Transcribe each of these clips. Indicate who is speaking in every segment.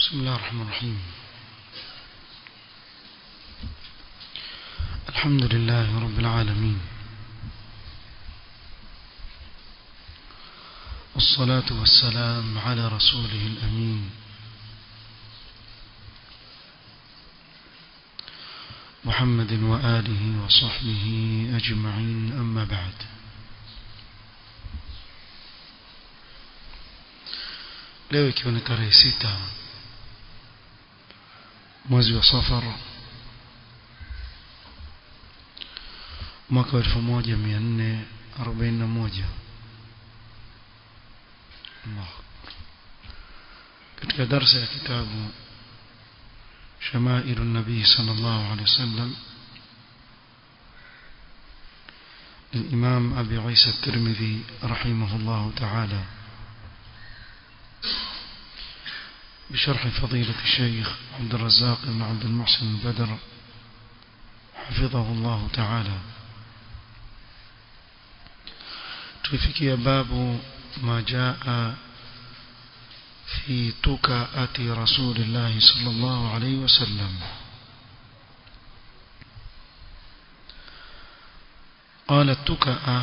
Speaker 1: بسم الله الرحمن الرحيم الحمد لله رب العالمين والصلاة والسلام على رسوله الأمين محمد وآله وصحبه أجمعين أما بعد leo ikiwa ni tarehe sita mwezi wa safar mwaka wa elfu moja mia nne arobaini na moja katika darsa ya kitabu شمائل النبي صلى الله عليه وسلم للإمام أبي عيسى الترمذي رحمه الله تعالى بشرح فضيلة الشيخ عبد الرزاق بن عبد المحسن البدر حفظه الله تعالى تفكي باب ما جاء في تكاءة رسول الله صلى الله عليه وسلم قال التكاءة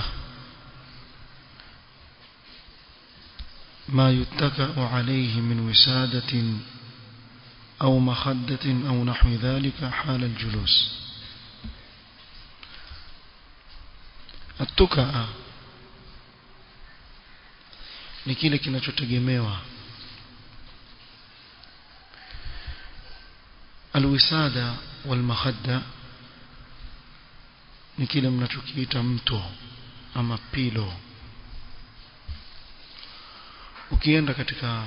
Speaker 1: ما يتكأ عليه من وسادة أو مخدة أو نحو ذلك حال الجلوس التكأ ni kile kinachotegemewa alwisada walmakhadda ni kile mnachokiita mto ama pilo ukienda katika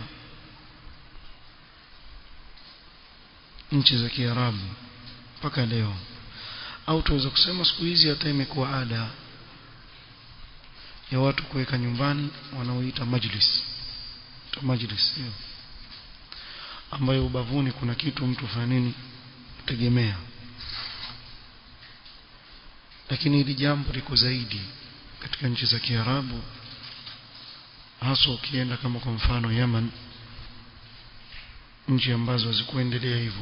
Speaker 1: nchi za Kiarabu mpaka leo au tuweza kusema siku hizi hata imekuwa ada ya watu kuweka nyumbani wanaoita majlis to majlis hiyo ambayo ubavuni kuna kitu mtu fanya nini tegemea lakini hili jambo liko zaidi katika nchi za Kiarabu hasa ukienda kama kwa mfano Yemen nchi ambazo hazikuendelea hivyo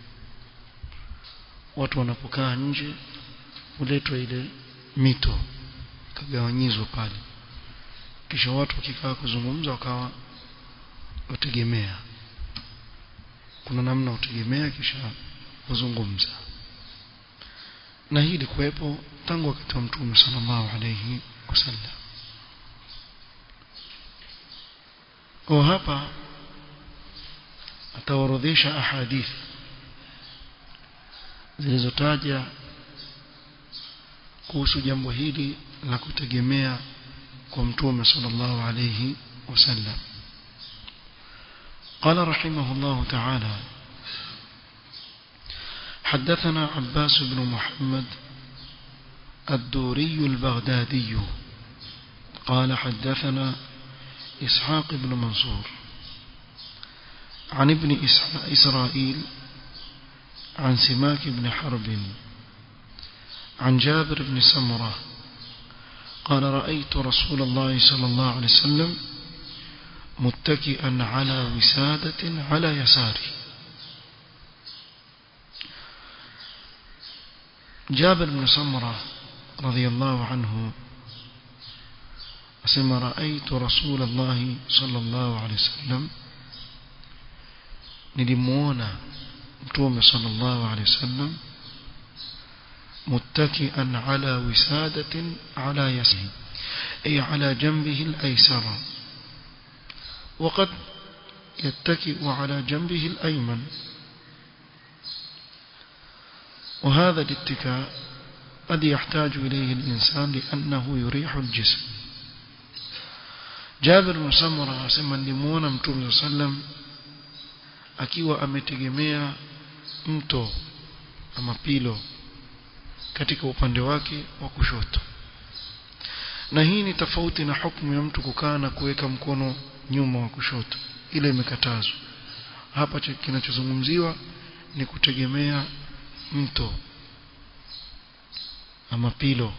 Speaker 1: watu wanapokaa nje huletwa ile mito kagawanyizwa pale kisha watu wakikaa kuzungumza wakawa wategemea kuna namna utegemea kisha kuzungumza na hii ilikuwepo tangu wakati wa mtume sallallahu alayhi wasallam kwa hapa ataorodhesha ahadith zilizotaja kuhusu jambo hili la kutegemea kwa mtume sallallahu alayhi wasallam قال رحمه الله تعالى حدثنا عباس بن محمد الدوري البغدادي قال حدثنا إسحاق بن منصور عن ابن إسرائيل عن سماك بن حرب عن جابر بن سمرة قال رأيت رسول الله صلى الله عليه وسلم متكئا على وسادة على يساره جابر بن سمرة رضي الله عنه أسمى رأيت رسول الله صلى الله عليه وسلم نلمونا متوم صلى الله عليه وسلم متكئا على وسادة على يسره أي على جنبه الأيسر وقد يتكئ على جنبه الأيمن وهذا الاتكاء قد يحتاج إليه الإنسان لأنه يريح الجسم Jabir bin Samura anasema nilimuona Mtume sallam akiwa ametegemea mto ama pilo katika upande wake wa kushoto. Na hii ni tofauti na hukumu ya mtu kukaa na kuweka mkono nyuma wa kushoto. Ile imekatazwa. Hapa kinachozungumziwa ni kutegemea mto ama pilo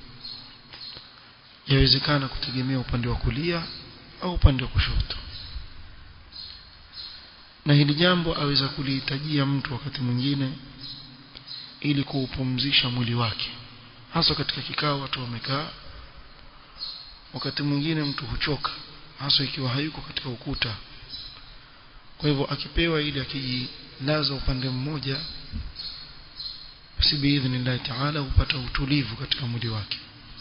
Speaker 1: yawezekana kutegemea upande wa kulia au upande wa kushoto na hili jambo aweza kulihitajia mtu wakati mwingine ili kuupumzisha mwili wake hasa katika kikao watu wamekaa wakati mwingine mtu huchoka hasa ikiwa hayuko katika ukuta kwa hivyo akipewa ili akijilaza upande mmoja basi biidhnillahi taala hupata utulivu katika mwili wake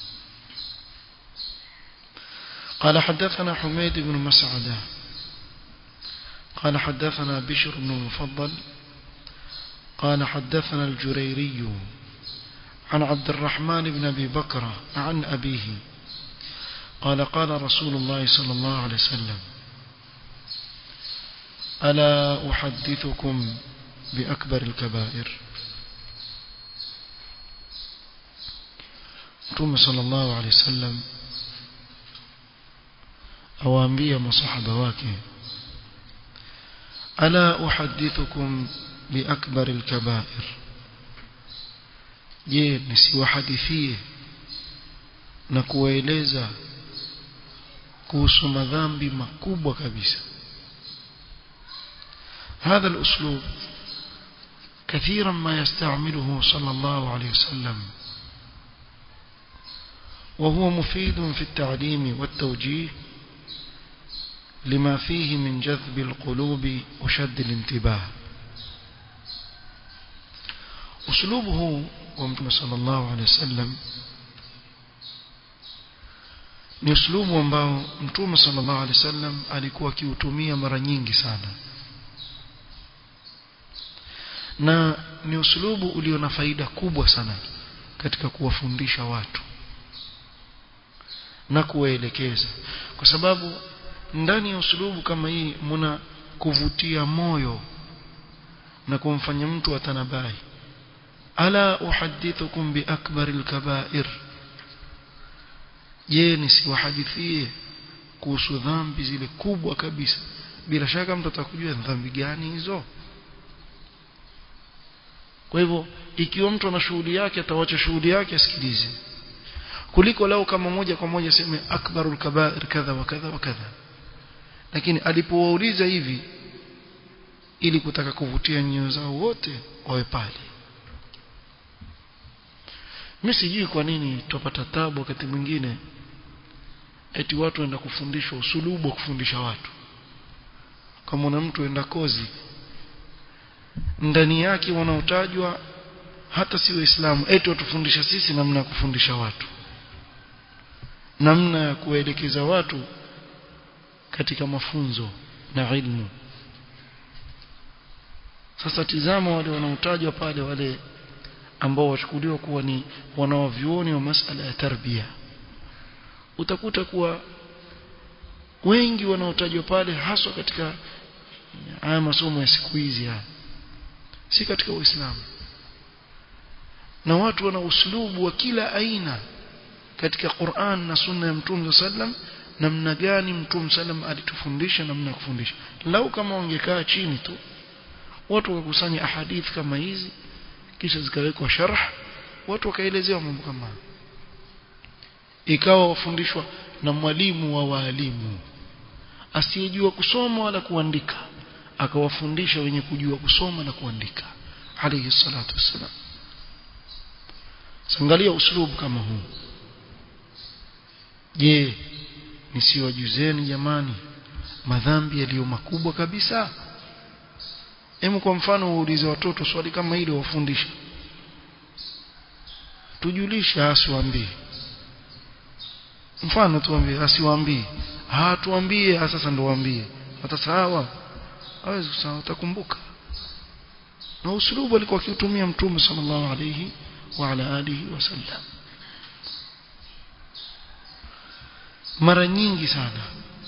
Speaker 1: قال حدثنا حميد بن مسعدة قال حدثنا بشر بن المفضل قال حدثنا الجريري عن عبد الرحمن بن أبي بكر عن أبيه قال قال رسول الله صلى الله عليه وسلم ألا أحدثكم بأكبر الكبائر Mtume sallallahu alaihi wasallam awaambia masahaba wake ala uhaddithukum biakbar alkabair je nisiwahadithie na kuwaeleza kuhusu madhambi makubwa kabisa هذا الأسلوب كثيرا ما يستعمله صلى الله عليه وسلم وهو مفيد في التعليم والتوجيه لما فيه من جذب القلوب وشد الانتباه أسلوبه ومتى صلى الله عليه وسلم ni uslubu ambao mtume sallallahu alaihi wasallam alikuwa akiutumia mara nyingi sana na ni uslubu ulio na faida kubwa sana katika kuwafundisha watu na kuwaelekeza kwa sababu ndani ya uslubu kama hii muna kuvutia moyo na kumfanya mtu atanabai ala uhaddithukum bi akbaril kaba'ir je nisiwahadithie kuhusu dhambi zile kubwa kabisa bila shaka mtu atakujua dhambi gani hizo kwa hivyo ikiwa mtu ana shughuli yake atawacha shughuli yake asikilize kuliko lao kama moja kwa moja seme akbarul kaba'ir kadha wa kadha wa kadha lakini alipowauliza hivi ili kutaka kuvutia nyoyo zao wote wawe pale mimi sijui kwa nini tupata tabu wakati mwingine eti watu waenda kufundishwa usulubu wa kufundisha watu kama una mtu enda kozi ndani yake wanaotajwa hata si waislamu eti watufundisha sisi namna ya kufundisha watu namna ya kuelekeza watu katika mafunzo na ilmu sasa tizama wale wanaotajwa pale wale ambao wachukuliwa kuwa ni wanawavyuoni wa masala ya tarbia utakuta kuwa wengi wanaotajwa pale haswa katika haya masomo ya siku hizi haya si katika uislamu na watu wana uslubu wa kila aina katika Qur'an na sunna ya Mtume sallam namna gani Mtume sallam alitufundisha namna ya kufundisha lau kama wangekaa chini tu watu wakakusanya ahadith kama hizi kisha zikawekwa sharh watu wakaelezewa mambo kama ikawa wafundishwa na mwalimu wa waalimu asiyejua kusoma wala kuandika akawafundisha wenye kujua kusoma na kuandika alayhi salatu wassalam sangalia uslubu kama huu je nisiwajuzeni jamani madhambi yaliyo makubwa kabisa Hemu kwa mfano uulize watoto swali kama hilo wafundisha. Tujulisha asiwaambie. Mfano tuambie asiwaambie. Ah tuambie sasa ndo waambie. Watasawa. Hawezi kusahau utakumbuka. Na usulubu alikuwa akiutumia Mtume sallallahu alayhi wa ala alihi wasallam. Mara nyingi sana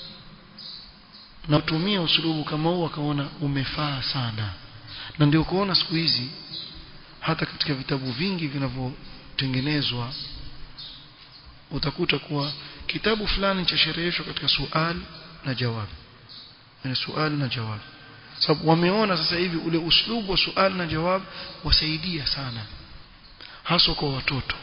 Speaker 1: na kutumia usulubu kama huu akaona umefaa sana na ndio kuona siku hizi hata katika vitabu vingi vinavyotengenezwa utakuta kuwa kitabu fulani cha sherehesho katika suali na jawabu yani suali na jawabu sababu wameona sasa hivi ule uslubu wa suali na jawabu wasaidia sana hasa kwa watoto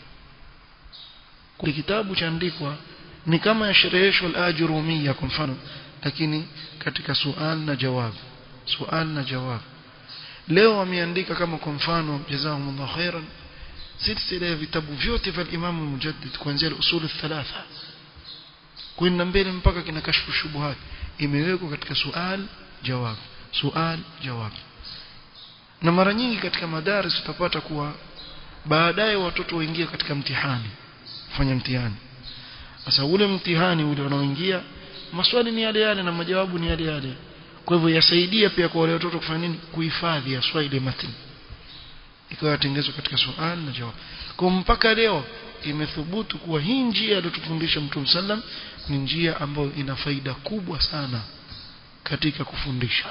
Speaker 1: kwa kitabu chaandikwa ni kama ya sherehesho al-ajrumiyya kwa mfano lakini katika sual na jawab sual na jawab leo wameandika kama kwa mfano jazakumullahu khairan silsila ya vitabu vyote vya Imam Mujaddid kuanzia usul thalatha kwenda mbele mpaka kina kashfu shubuhat imewekwa katika sual jawab sual jawab na mara nyingi katika madaris utapata kuwa baadaye watoto waingia katika mtihani fanya mtihani sasa ule mtihani ule unaoingia maswali ni yale yale na majawabu ni yale yale kwa hivyo yasaidia pia kwa wale watoto kufanya nini kuhifadhi aswa ile matni ikawa yatengezwa katika swali na jawab kwa mpaka leo imethubutu kuwa hii njia aliyotufundisha Mtume sallam ni njia ambayo ina faida kubwa sana katika kufundisha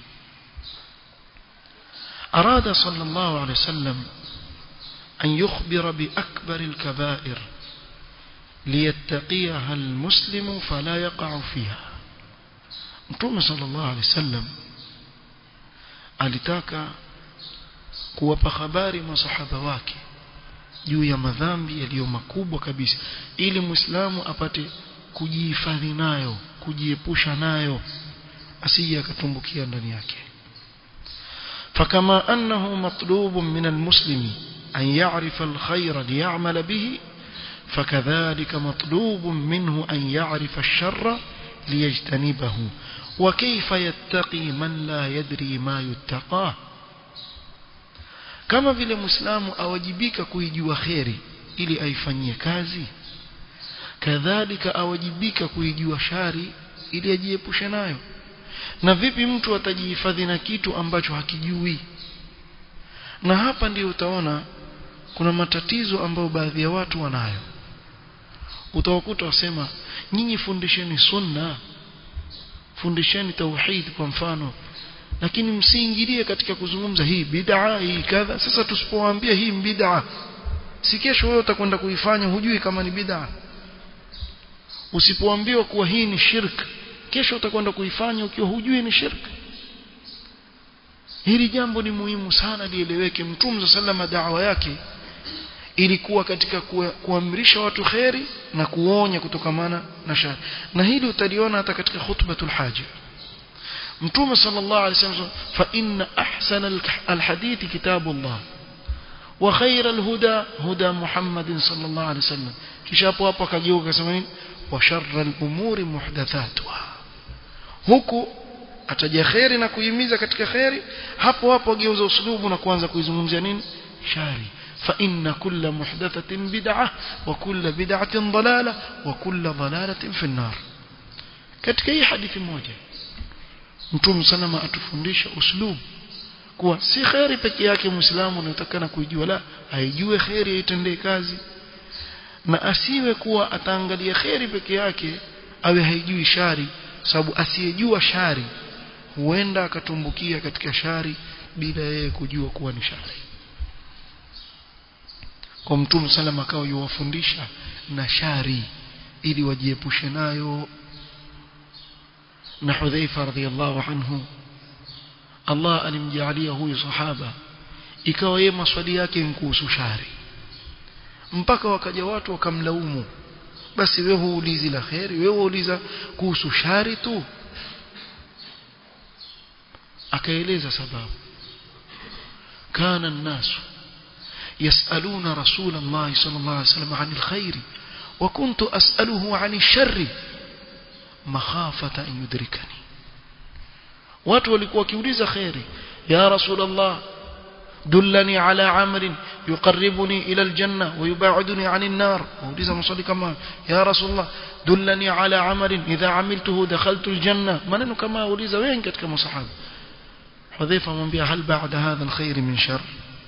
Speaker 1: أراد صلى الله عليه وسلم أن يخبر بأكبر الكبائر ليتقيها المسلم فلا يقع فيها Mtume sallallahu alaihi wasallam alitaka kuwapa habari masahaba wake juu ya madhambi yaliyo makubwa kabisa ili muislamu apate kujihifadhi nayo kujiepusha nayo asije akatumbukia ndani yake فكما أنه مطلوب من المسلم أن يعرف الخير ليعمل به فكذلك مطلوب منه أن يعرف الشر ليجتنبه وكيف يتقي من لا يدري ما يتقاه kama vile muislamu awajibika kuijua kheri ili aifanyie kazi kadhalika awajibika kuijua shari ili ajiepushe nayo na vipi mtu atajihifadhi na kitu ambacho hakijui na hapa ndio utaona kuna matatizo ambayo baadhi ya watu wanayo utawakuta wasema nyinyi fundisheni sunna fundisheni tauhid kwa mfano lakini msiingilie katika kuzungumza hii bid'a hii kadha sasa tusipowaambia hii bid'a si kesho wewe utakwenda kuifanya hujui kama ni bid'a usipoambiwa kuwa hii ni shirk kesho utakwenda kuifanya ukiwa hujui ni shirk hili jambo ni muhimu sana lieleweke mtume sallama da'wa yake ilikuwa katika kuamrisha watu kheri na kuonya kutokamana na shari na hili utaliona hata katika khutbatul haja mtume sallallahu alaihi wasallam fa inna ahsana alhadith kitabullah wa khayra alhuda huda muhammadin sallallahu alaihi wasallam kisha hapo hapo akageuka akasema nini wa sharra alumuri muhdathatuha huku ataja kheri na kuhimiza katika kheri hapo hapo ageuza uslubu na kuanza kuizungumzia nini shari فإن كل محدثة بدعة وكل بدعة ضلالة وكل ضلالة في النار katika hii hadithi moja mtume salama atufundisha uslub kuwa si khairi peke yake muislamu anatakana kuijua la aijue khairi aitendee kazi na asiwe kuwa ataangalia khairi peke yake awe haijui shari sababu asiyejua shari huenda akatumbukia katika shari bila yeye kujua kuwa ni shari kwa mtume salama akawa yuwafundisha na shari ili wajiepushe nayo na Hudhaifa radhiallahu anhu Allah alimjalia huyu sahaba ikawa yeye maswali yake ni kuhusu shari mpaka wakaja watu wakamlaumu basi wewe huulizi la kheri wewe uuliza kuhusu shari tu akaeleza sababu kana الناس يسألون رسول الله صلى الله عليه وسلم عن الخير وكنت أسأله عن الشر مخافة أن يدركني watu walikuwa wakiuliza khairi ya rasulullah dullani ala amrin yuqarribuni ila aljanna wa yubaiduni anin nar wauliza maswali kama ya rasulullah dullani ala amrin idha amiltuhu dakhaltu aljanna maneno kama wauliza wengi katika masahaba hudhaifa amwambia hal ba'da hadha alkhair min shar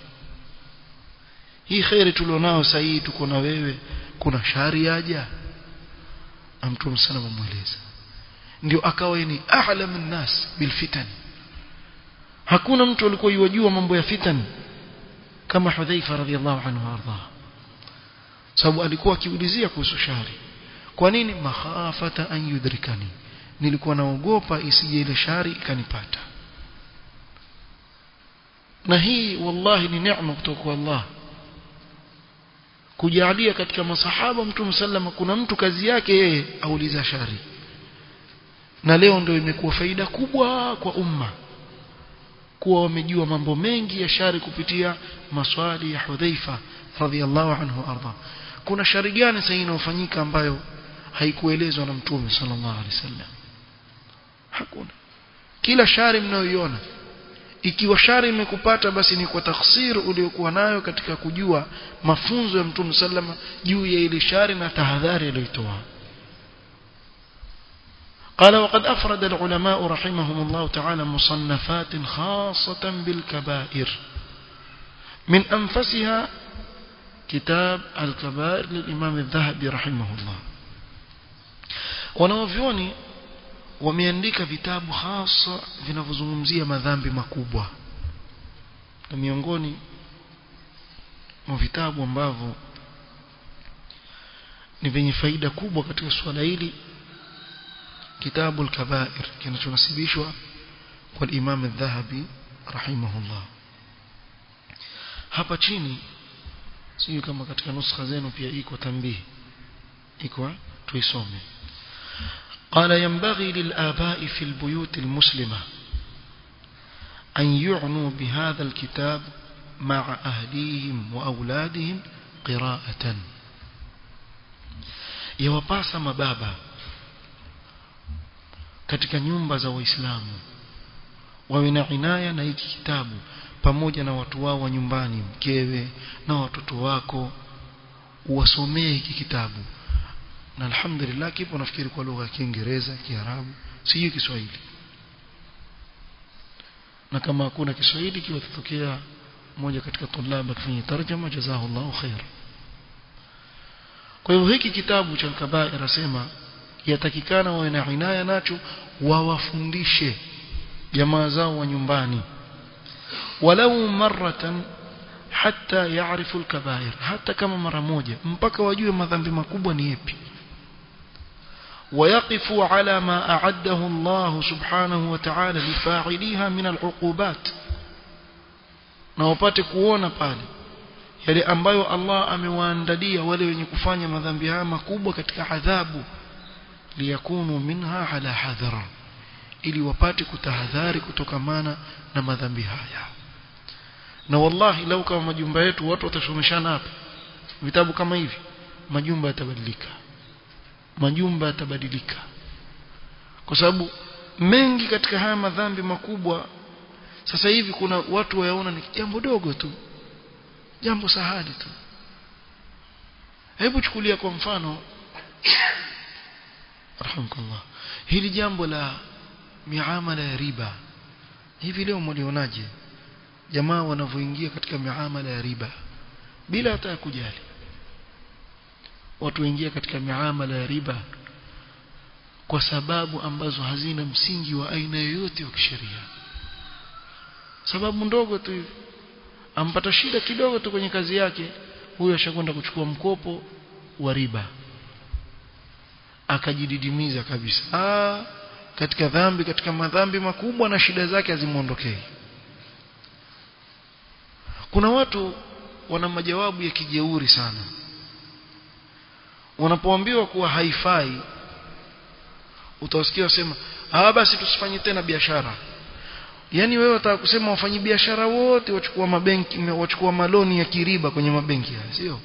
Speaker 1: hii khairi tulionao sasa hii tuko na wewe kuna shari yaja amtum sana mmueleza ndio akawa ni a'lamun nas bil fitan hakuna mtu alikuwa yajua mambo ya fitan kama Hudhaifa radhiallahu anhu arda sababu alikuwa akiulizia kuhusu shari kwa nini makhafata an yudrikani nilikuwa naogopa isije ile shari ikanipata na hii wallahi ni neema kutoka kwa Allah kujalia katika masahaba mtume sallama kuna mtu kazi yake yeye auliza shari na leo ndio imekuwa faida kubwa kwa umma kuwa wamejua mambo mengi ya shari kupitia maswali ya Hudhaifa radhiallahu anhu arda kuna shari gani sasa inayofanyika ambayo haikuelezwa na mtume sallallahu alaihi wasallam hakuna kila shari mnayoiona ikiwa shari imekupata basi ni kwa taksir uliokuwa nayo katika kujua mafunzo ya mtume sallama juu ya ile shari na tahadhari aliyotoa قال وقد أفرد العلماء رحمهم الله تعالى مصنفات خاصة بالكبائر من أنفسها كتاب الكبائر للإمام الذهبي رحمه الله wanaovyoni wameandika vitabu hasa vinavyozungumzia madhambi makubwa na miongoni mwa vitabu ambavyo ni vyenye faida kubwa katika suala hili kitabu al-kabair kinachonasibishwa kwa Imam al-Dhahabi rahimahullah hapa chini sio kama katika nuskha zenu pia iko tambihi iko tuisome قال ينبغي للآباء في البيوت المسلمة أن يعنوا بهذا الكتاب مع أهليهم وأولادهم قراءة يوباسا مبابا katika nyumba za waislamu wawe na inaya na hiki kitabu pamoja na watu wao wa nyumbani mkewe na watoto wako uwasomee hiki kitabu na alhamdulillah kipo nafikiri kwa lugha ya Kiingereza Kiarabu sijui Kiswahili na kama hakuna Kiswahili kiwatokea mmoja katika tulaba kufanya tarjama jazahullahu khair kwa hivyo hiki kitabu cha kabair asema yatakikana wawe na inaya nacho wawafundishe jamaa zao wa nyumbani walau maratan hatta yaarifu alkabair hata kama mara moja mpaka wajue madhambi makubwa ni yapi ويقفوا على ما أعده الله سبحانه وتعالى لفاعليها من العقوبات na wapate kuona pale yale ambayo Allah amewaandalia wale wenye kufanya madhambi haya makubwa katika adhabu liyakunu minha ala hadhara ili wapate kutahadhari kutokamana na madhambi haya na wallahi lau kama majumba yetu watu watasomeshana hapa vitabu kama hivi majumba yatabadilika majumba yatabadilika kwa sababu mengi katika haya madhambi makubwa sasa hivi kuna watu wayaona ni jambo dogo tu jambo sahali tu hebu chukulia kwa mfano rahimkallah hili jambo la miamala ya riba hivi leo mlionaje jamaa wanavyoingia katika miamala ya riba bila hata kujali watu waingia katika miamala ya riba kwa sababu ambazo hazina msingi wa aina yoyote wa kisheria sababu ndogo tu ampata shida kidogo tu kwenye kazi yake huyo ashakwenda kuchukua mkopo wa riba akajididimiza kabisa Aa, katika dhambi katika madhambi makubwa na shida zake hazimuondokei kuna watu wana majawabu ya kijeuri sana wanapoambiwa kuwa haifai utawasikia wasema ah basi tusifanye tena biashara yani wewe unataka kusema wafanyi biashara wote wachukua mabenki wachukua maloni ya kiriba kwenye mabenki haya sio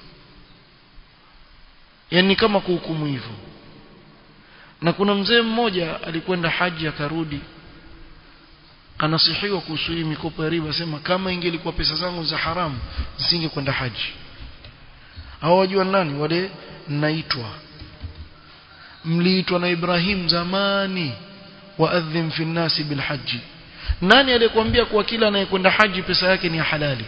Speaker 1: yani kama kuhukumu hivyo na kuna mzee mmoja alikwenda haji akarudi anasihiwa kuhusu hii mikopo ya riba sema kama ingelikuwa pesa zangu za haramu nisingekwenda haji hao wajua nani wale naitwa mliitwa na Ibrahim zamani waadhim fi nasi bil haji nani aliyekwambia kuwa kila anayekwenda haji pesa yake ni halali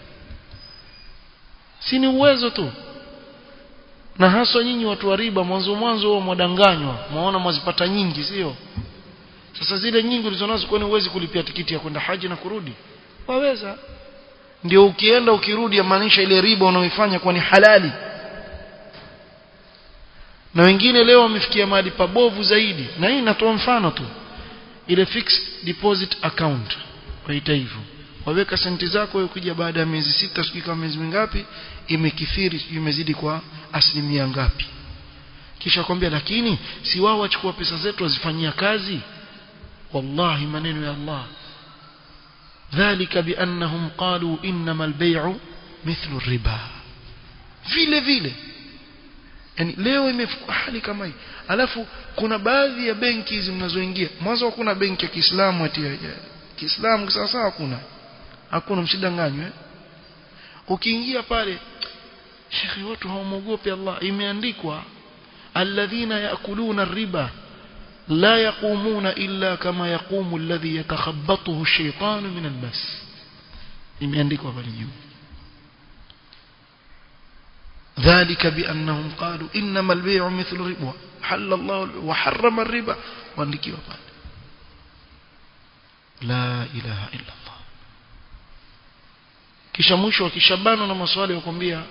Speaker 1: si ni uwezo tu na haswa nyinyi watu wa riba mwanzo mwanzo wao mwadanganywa mwaona mwazipata nyingi sio sasa zile nyingi ulizonazo kwani uwezi kulipia tikiti ya kwenda haji na kurudi waweza ndio ukienda ukirudi yamaanisha ile riba unaoifanya kwa ni halali na wengine leo wamefikia mahali pabovu zaidi na hii natoa mfano tu ile fixed deposit account waita hivyo waweka senti zako wewe ukija baada ya miezi sita sijui kama miezi mingapi imekithiri imezidi kwa asilimia ngapi kisha kwambia lakini si wao wachukua pesa zetu wazifanyia kazi wallahi maneno ya Allah ذلك بأنهم قالوا إنما البيع مثل الربا vile vile yani leo imefika hali kama hii alafu kuna baadhi ya benki hizi mnazoingia mwanzo hakuna benki ya Kiislamu ati ya Kiislamu sasa hakuna hakuna msidanganywe eh? ukiingia pale shekhi watu hawamogopi Allah imeandikwa alladhina yakuluna riba la yaqumuna illa kama yaqumu alladhi yatakhabbathu ash-shaytanu min al-mas imeandikwa pale juu ذلك بأنهم قالوا إنما البيع مثل الربا حل الله وحرم الربا واندكي وقال لا إله إلا الله kisha mwisho wakishabana na maswali wakwambia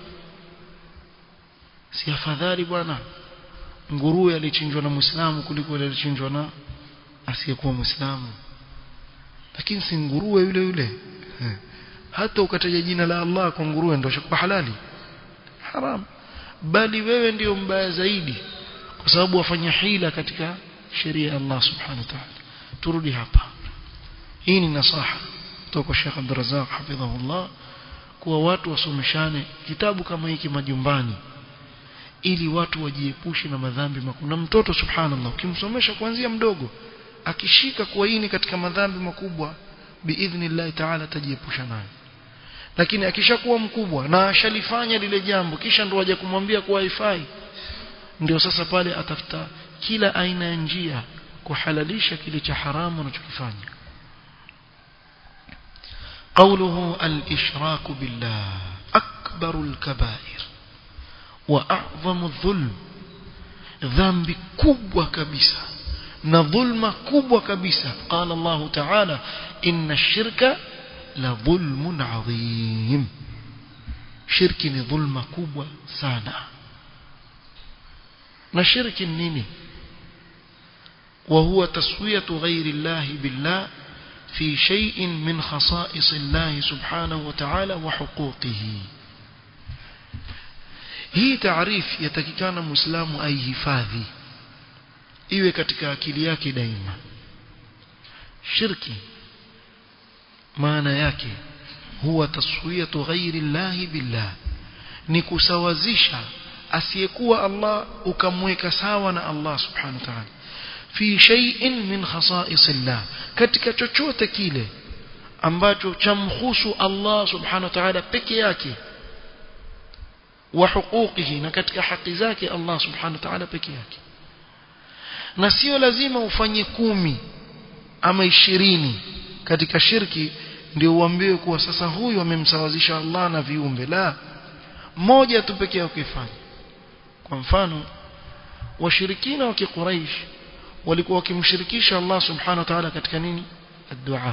Speaker 1: si afadhali bwana nguruwe alichinjwa na muislamu kuliko ile alichinjwa na asiyekuwa muislamu lakini si nguruwe yule yule hata ukataja jina la Allah kwa nguruwe ndio shakuwa halali haram bali wewe ndio mbaya zaidi kwa sababu wafanya hila katika sheria ya Allah subhanahu wa ta'ala turudi hapa hii ni nasaha kutoka Sheikh Abdul Razzaq hafidhahullah kuwa watu wasomeshane kitabu kama hiki majumbani ili watu wajiepushe na madhambi makubwa na mtoto subhanallah ukimsomesha kuanzia mdogo akishika kuwaini katika madhambi makubwa biidhnillah ta'ala tajiepusha nayo lakini akishakuwa mkubwa na ashalifanya lile jambo kisha ndo waje kumwambia kuwa haifai ndio sasa pale atafuta kila aina ya njia kuhalalisha kile cha haramu anachokifanya قوله الإشراك بالله أكبر الكبائر وأعظم الظلم ذنب كبوة كبسة نظلم كبوة كبسة قال الله تعالى إن الشرك لظلم عظيم شرك ظلم كبوة سانا نشرك نيني وهو تسوية غير الله بالله في شيء من خصائص الله سبحانه وتعالى وحقوقه hii taarifu yatakikana muislamu aihifadhi iwe katika akili yake daima shirki maana yake huwa taswiyatu ghairi llahi billah ni kusawazisha asiyekuwa Allah ukamweka sawa na Allah subhanahu wa ta'ala fi shay'in min khasa'isillah katika chochote kile ambacho chamhusu Allah subhanahu wa ta'ala peke yake wa huquqihi na katika haki zake Allah subhanahu wa ta'ala peke yake na sio lazima ufanye kumi ama ishirini katika shirki ndio uambiwe kuwa sasa huyu amemsawazisha Allah na viumbe la moja tu pekee yake ukifanya kwa mfano washirikina wa kiquraish walikuwa wakimshirikisha Allah subhanahu wa ta'ala katika nini dua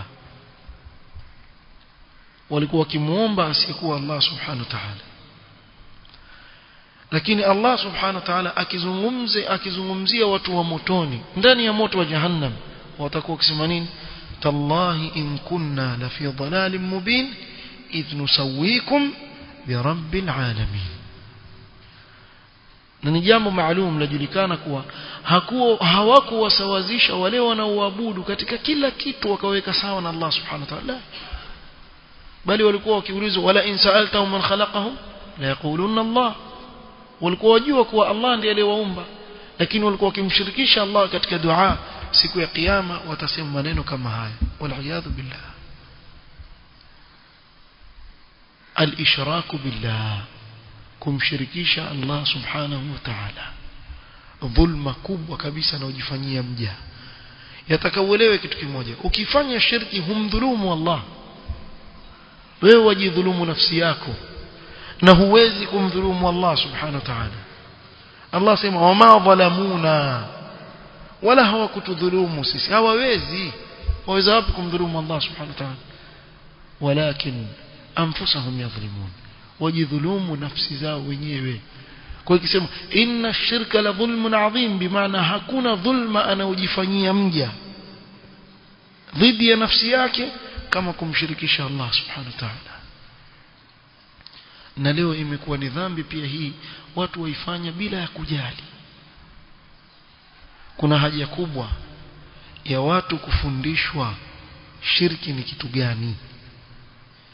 Speaker 1: walikuwa wakimuomba asiyekuwa Allah subhanahu wa ta'ala lakini Allah subhanahu wa ta'ala akizungumze akizungumzia watu wa motoni ndani ya moto wa jahannam watakuwa wakisema nini tallahi in kunna la fi dhalalin mubin idh nusawwikum bi rabbil alamin na ni jambo maalum lajulikana kuwa hakuwa hawakuwasawazisha wale wanaoabudu katika kila kitu wakaweka sawa na Allah subhanahu wa ta'ala bali walikuwa wakiulizwa wala in sa'altahum man khalaqahum la yaquluna Allah walikuwa wajua kuwa Allah ndiye aliyewaumba lakini walikuwa wakimshirikisha Allah katika dua siku ya kiyama watasema maneno kama haya waliyadhu billah al-ishraku billah kumshirikisha Allah subhanahu wa ta'ala dhulma kubwa kabisa na ujifanyia mja yatakauelewe kitu kimoja ukifanya shirki humdhulumu Allah wewe wajidhulumu nafsi yako na huwezi kumdhulumu Allah subhanahu wa ta'ala Allah sema wama dhalamuna wala hawakutudhulumu sisi hawawezi waweza wapi kumdhulumu Allah subhanahu wa ta'ala walakin anfusahum yadhlimun wajidhulumu nafsi zao wenyewe kwa hiyo ikisema inna shirka la dhulmun adhim bimaana hakuna dhulma anaojifanyia mja dhidi ya nafsi yake kama kumshirikisha Allah subhanahu wa ta'ala na leo imekuwa ni dhambi pia hii watu waifanya bila ya kujali kuna haja kubwa ya watu kufundishwa shirki ni kitu gani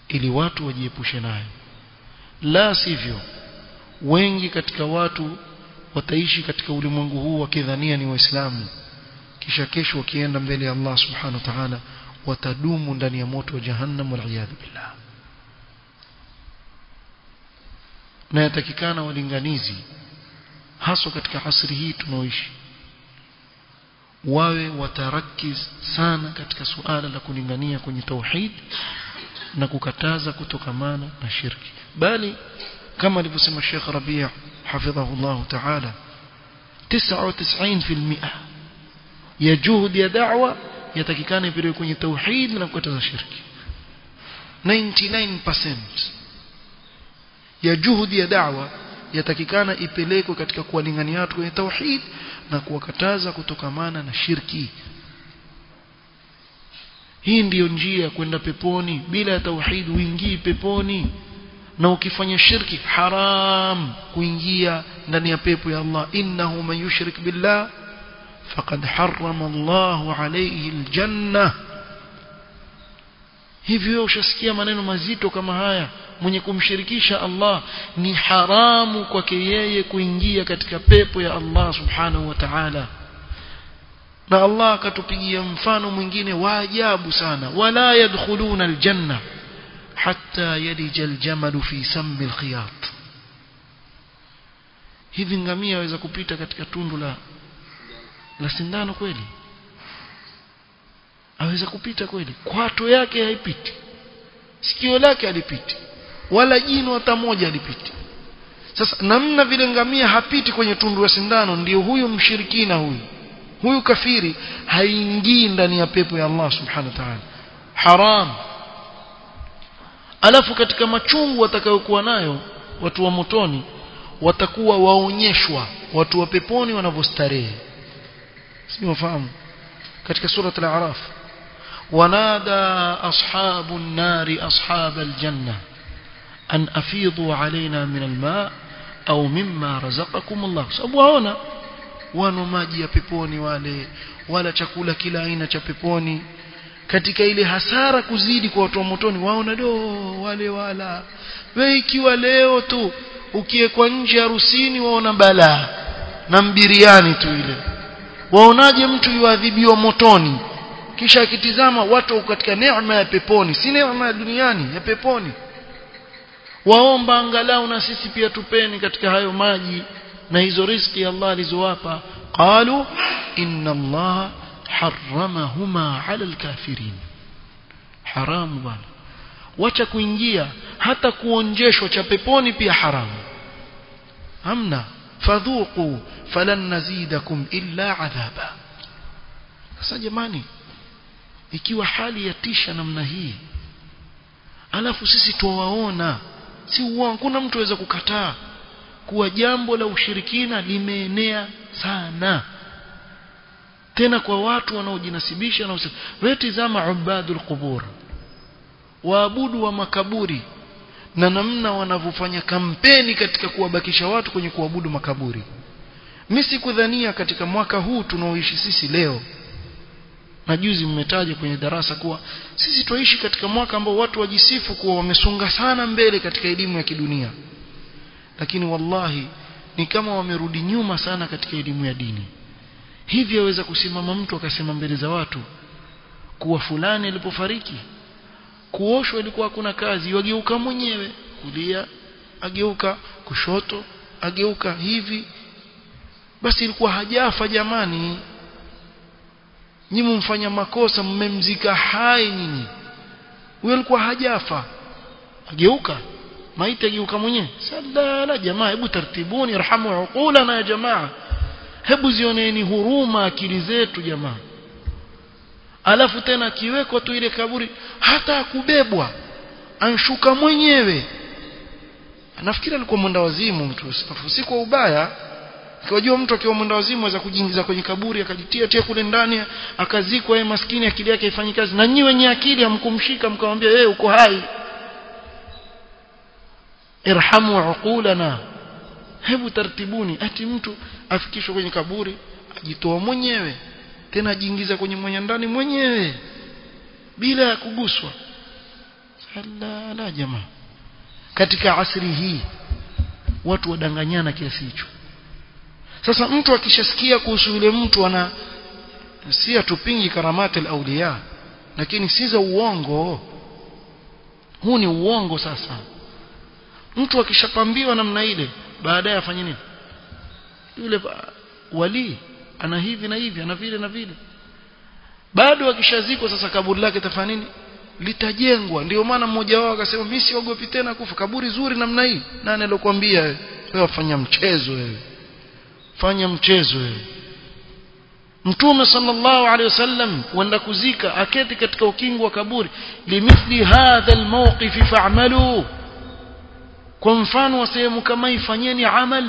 Speaker 1: ili watu wajiepushe nayo la sivyo wengi katika watu wataishi katika ulimwengu huu wakidhania ni waislamu kisha kesho wakienda mbele ya Allah subhanahu wa ta'ala watadumu ndani ya moto wa jahannam wal billah na yatakikana walinganizi haswa katika asri hii tunaoishi wawe watarakiz sana katika suala la kulingania kwenye tauhid na kukataza kutokamana na shirki bali kama alivyosema Sheikh Rabi' hafidhahu Allah ta'ala 99% ya juhudi ya da'wa yatakikana ipelekwe kwenye tauhid na kukataza shirki 99% ya juhudi ya da'wa yatakikana ipelekwe katika kuwalingania watu kwenye tauhid na kuwakataza kutokamana na shirki hii ndiyo njia ya kwenda peponi bila ya tauhid uingii peponi na ukifanya shirki haram kuingia ndani ya pepo ya Allah innahu man yushrik billah faqad harrama Allahu alayhi aljanna hivyo ushasikia maneno mazito kama haya mwenye kumshirikisha Allah ni haramu kwake yeye kuingia katika pepo ya Allah subhanahu wa ta'ala na Allah akatupigia mfano mwingine wa ajabu sana wala yadkhuluna aljanna hatta yalija aljamalu fi sammi alkhiyat hivi ngamia waweza kupita katika tundu la la sindano kweli aweza kupita kweli kwato yake haipiti sikio lake halipiti wala jino hata moja halipiti sasa namna vile ngamia hapiti kwenye tundu la sindano ndiyo huyu mshirikina huyu huyu kafiri haingii ndani ya pepo ya Allah subhanahu wa ta'ala haram alafu katika machungu watakayokuwa nayo watu wa motoni watakuwa waonyeshwa watu wa peponi wanavyostarehe si wafahamu katika sura al-a'raf ونادى أصحاب النار أصحاب الجنة أن أفيضوا علينا من الماء أو مما رزقكم الله سأبوانا wano maji ya peponi wale wala chakula kila aina cha peponi katika ile hasara kuzidi kwa watu wa motoni waona do wale wala we ikiwa leo tu ukiekwa nje harusini waona balaa na mbiriani tu ile waonaje mtu yuadhibiwa motoni kisha akitizama watu katika neema ya peponi si neema ya duniani ya peponi waomba angalau na sisi pia tupeni katika hayo maji na hizo riziki Allah alizowapa qalu inna Allah harramahuma ala alkafirin haramu bwana wacha kuingia hata kuonjeshwa cha peponi pia haramu hamna fadhuqu falan nazidakum illa adhaba sasa jamani ikiwa hali ya tisha namna hii alafu sisi tuwaona si uongo kuna mtu aweza kukataa kuwa jambo la ushirikina limeenea sana tena kwa watu wanaojinasibisha na wewe tizama ubadul qubur waabudu wa makaburi na namna wanavyofanya kampeni katika kuwabakisha watu kwenye kuabudu makaburi mimi sikudhania katika mwaka huu tunaoishi sisi leo na juzi mmetaja kwenye darasa kuwa sisi tuishi katika mwaka ambao watu wajisifu kuwa wamesonga sana mbele katika elimu ya kidunia lakini wallahi ni kama wamerudi nyuma sana katika elimu ya dini hivi aweza kusimama mtu akasema mbele za watu kuwa fulani alipofariki kuoshwa ilikuwa hakuna kazi wageuka mwenyewe kulia ageuka kushoto ageuka hivi basi ilikuwa hajafa jamani nyinyi mfanya makosa mmemzika hai nyinyi huyo alikuwa hajafa ageuka maiti ageuka mwenyewe sala jamaa hebu tartibuni irhamu uqulana ya jamaa hebu zioneni huruma akili zetu jamaa alafu tena akiwekwa tu ile kaburi hata kubebwa anshuka mwenyewe nafikiri alikuwa mwenda wazimu mtu si kwa ubaya Kiwajua mtu akiwa mwenda wazimu aweza kujiingiza kwenye kaburi akajitia tia kule ndani akazikwa yeye maskini akili yake haifanyi kazi na nyinyi wenye akili hamkumshika mkamwambia yeye uko hai irhamu uqulana hebu tartibuni ati mtu afikishwe kwenye kaburi ajitoa mwenyewe tena ajiingiza kwenye mwenye ndani mwenyewe bila ya kuguswa la la jamaa katika asri hii watu wadanganyana kiasi hicho sasa mtu akishasikia kuhusu yule mtu ana si atupingi karamati al-awliya lakini si za uongo huu ni uongo sasa mtu akishapambiwa namna ile baadaye afanye nini yule wali ana hivi na hivi ana vile na vile bado akishazikwa sasa kaburi lake tafanya nini litajengwa ndio maana mmoja wao akasema mimi siogopi tena kufa kaburi zuri namna hii nani alikwambia wewe wewe fanya mchezo wewe fanya mchezo wewe Mtume sallallahu alaihi wasallam wenda kuzika aketi katika ukingo wa kaburi limithli hadha almawqif fa'malu kwa mfano wa sehemu kama ifanyeni amal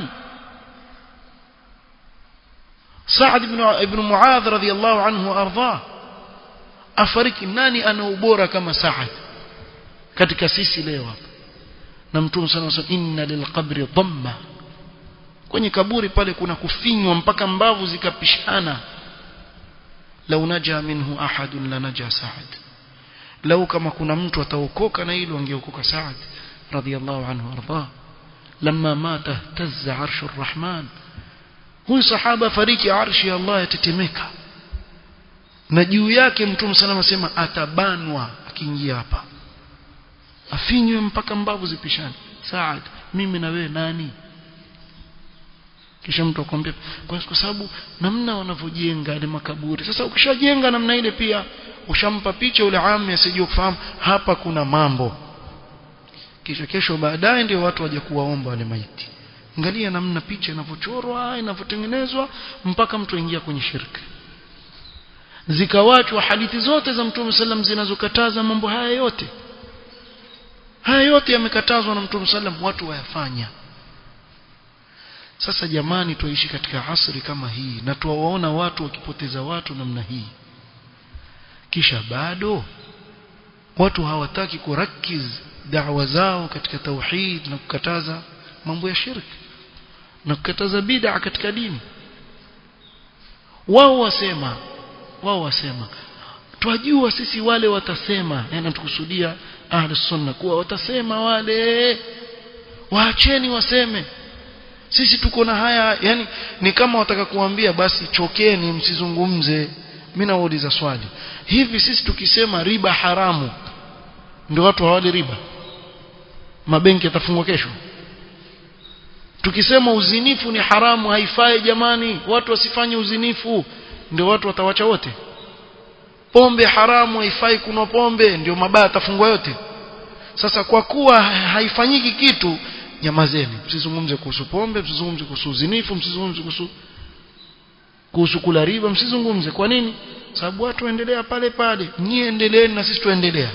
Speaker 1: Sa'd ibn ibn Muadh radhiyallahu anhu arda afariki nani ana ubora kama Sa'd katika sisi leo hapa na Mtume sallallahu alaihi wasallam inna lilqabri dhamma kwenye kaburi pale kuna kufinywa mpaka mbavu zikapishana lau naja minhu ahadun lanaja Sa'd lau kama kuna mtu ataokoka na hilo angeokoka Sa'd radhiyallahu anhu arda lamma mata tazza arshu arrahman huyu sahaba fariki arshi ya Allah yatetemeka na juu yake mtume sana asema atabanwa akiingia hapa afinywe mpaka mbavu zipishane Saad mimi na wewe nani kisha mtu akwambia kwa, kwa sababu namna wanavyojenga ile makaburi sasa ukishajenga namna ile pia ushampa picha ule ami asijue kufahamu hapa kuna mambo kisha kesho baadaye ndio watu waje kuwaomba wale maiti angalia namna picha inavyochorwa inavyotengenezwa mpaka mtu aingia kwenye shirka zikawachwa hadithi zote za Mtume sallam zinazokataza mambo haya yote haya yote yamekatazwa na Mtume sallam watu wayafanya sasa jamani tuishi katika asri kama hii na tuwaona watu wakipoteza watu namna hii kisha bado watu hawataki kurakiz da'wa zao katika tauhid na kukataza mambo ya shirki na kukataza bid'a katika dini wao wasema wao wasema twajua sisi wale watasema yani tukusudia ahli sunna kuwa watasema wale waacheni waseme sisi tuko na haya yani ni kama wataka kuambia basi chokeni msizungumze mimi nauliza swali hivi sisi tukisema riba haramu ndio watu hawali riba mabenki yatafungwa kesho tukisema uzinifu ni haramu haifai jamani watu wasifanye uzinifu ndio watu watawacha wote pombe haramu haifai kunwa pombe ndio mabaya yatafungwa yote sasa kwa kuwa haifanyiki kitu nyamazeni msizungumze kuhusu pombe msizungumze kuhusu uzinifu msizungumze kuhusu kuhusu kula riba msizungumze kwa nini sababu watu waendelea pale pale nyie endeleeni na sisi tuendelea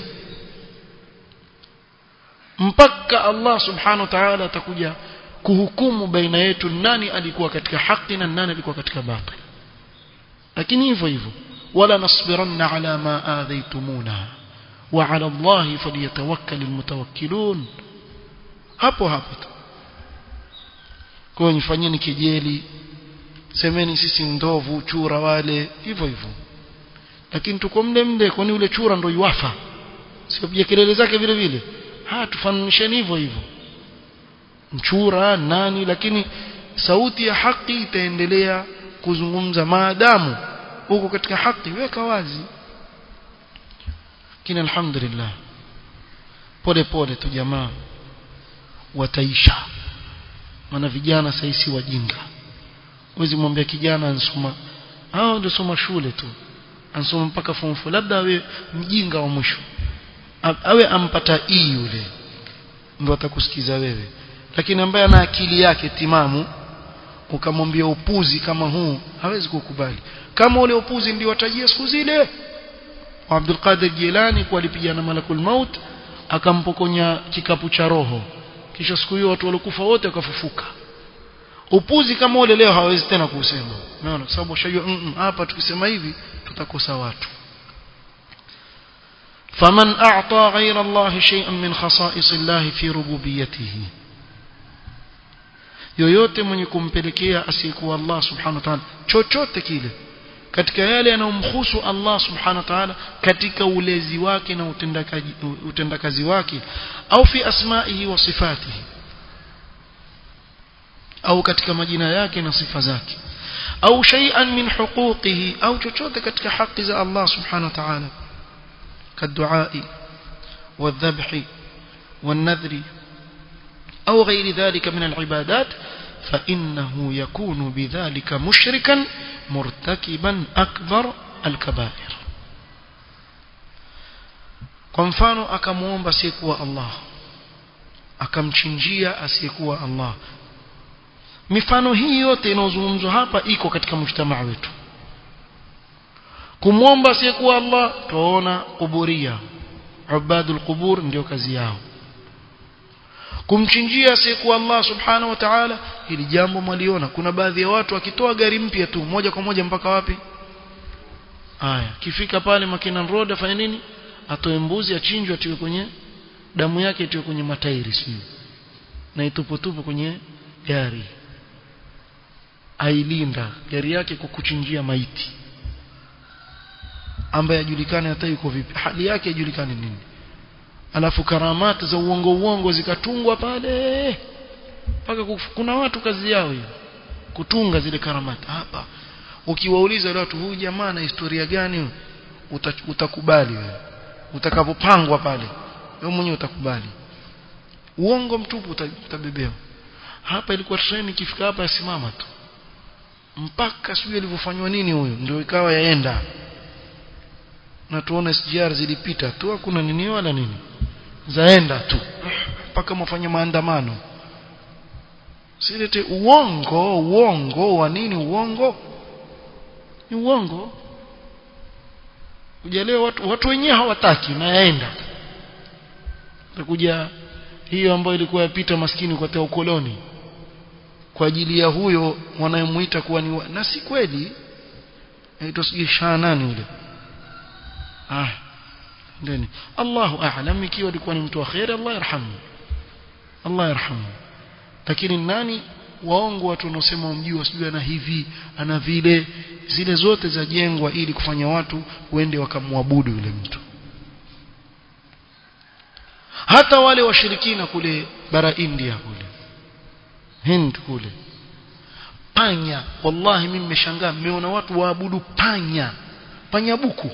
Speaker 1: mpaka Allah subhanahu wa ta'ala atakuja kuhukumu baina yetu nani alikuwa katika haki na nani alikuwa katika batil lakini hivyo hivyo wala nasbiranna ala ma adhaytumuna wa ala Allah falyatawakkal almutawakkilun hapo hapo tu kwa hiyo nifanyeni kejeli semeni sisi ndovu chura wale hivyo hivyo lakini tuko mle mle kwani ule chura ndo yuafa sio pia kelele zake vile vile ha tufananisheni hivyo hivyo mchura nani lakini sauti ya haki itaendelea kuzungumza maadamu huko katika haki weka wazi kina alhamdulillah pole pole tu jamaa wataisha maana vijana sasa si wajinga uwezi mwambia kijana ansoma hao ndio soma shule tu ansoma mpaka form 4 labda awe mjinga wa mwisho awe ampata E yule ndio atakusikiza wewe lakini ambaye ana akili yake timamu ukamwambia upuzi kama huu hawezi kukubali kama ule upuzi ndio watajia siku zile Abdul Qadir Jilani kwa alipigana malakul maut akampokonya kikapu cha roho kisha siku hiyo watu walikufa wote wakafufuka upuzi kama ule leo hawezi tena kusema umeona kwa sababu shajua hapa tukisema hivi tutakosa watu فمن أعطى غير الله شيئا من خصائص الله في ربوبيته yoyote mwenye kumpelekea asiyekuwa Allah subhanahu wa ta'ala chochote kile katika yale yanayomhusu Allah subhanahu wa ta'ala katika ulezi wake na utendakazi utendakazi wake au fi asma'ihi wa sifatihi au katika majina yake na sifa zake au shay'an min huquqihi au chochote katika haki za Allah subhanahu wa ta'ala كالدعاء والذبح والنذر أو غير ذلك من العبادات فإنه يكون بذلك مشركا مرتكبا أكبر الكبائر kwa mfano akamuomba asiyekuwa Allah akamchinjia asiyekuwa Allah mifano hii yote inayozungumzwa hapa iko katika mujtamaa wetu kumwomba asiyekuwa Allah tuona kuburia ubadul qubur ndio kazi yao kumchinjia asiyekuwa Allah subhanahu wa ta'ala hili jambo mwaliona kuna baadhi ya watu wakitoa gari mpya tu moja kwa moja mpaka wapi haya kifika pale Makinan Road afanye nini atoe mbuzi achinjwe atiwe kwenye damu yake itiwe kwenye matairi sio na ituputupu kwenye gari ailinda gari yake kwa kuchinjia maiti ambaye ajulikane hata yuko vipi hali yake ajulikane nini alafu karamati za uongo uongo zikatungwa pale mpaka kuna watu kazi yao hiyo kutunga zile karamati hapa ukiwauliza wale watu huyu jamaa na historia gani uta, utakubali wewe utakapopangwa pale wewe mwenyewe utakubali uongo mtupu utabebewa hapa ilikuwa treni ikifika hapa yasimama tu mpaka sijui alivyofanywa nini huyo ndio ikawa yaenda na tuone SGR zilipita tu hakuna nini wala nini zaenda tu mpaka mfanye maandamano silete uongo uongo wa nini uongo ni uongo ujalewa watu watu wenyewe hawataki na yaenda takuja hiyo ambayo ilikuwa yapita maskini kwa teo ukoloni kwa ajili ya huyo wanayemuita kuwa ni na si kweli aitwa sijui shaa nani yule ah ndeni Allahu a'lam ikiwa alikuwa ni mtu wa khair Allah yarhamu Allah yarhamu lakini nani waongo watu wanaosema wamjua sijui ana hivi ana vile zile zote zajengwa ili kufanya watu wende wakamwabudu yule mtu hata wale washirikina kule bara India kule Hind kule panya wallahi mimi nimeshangaa nimeona watu waabudu panya panya buku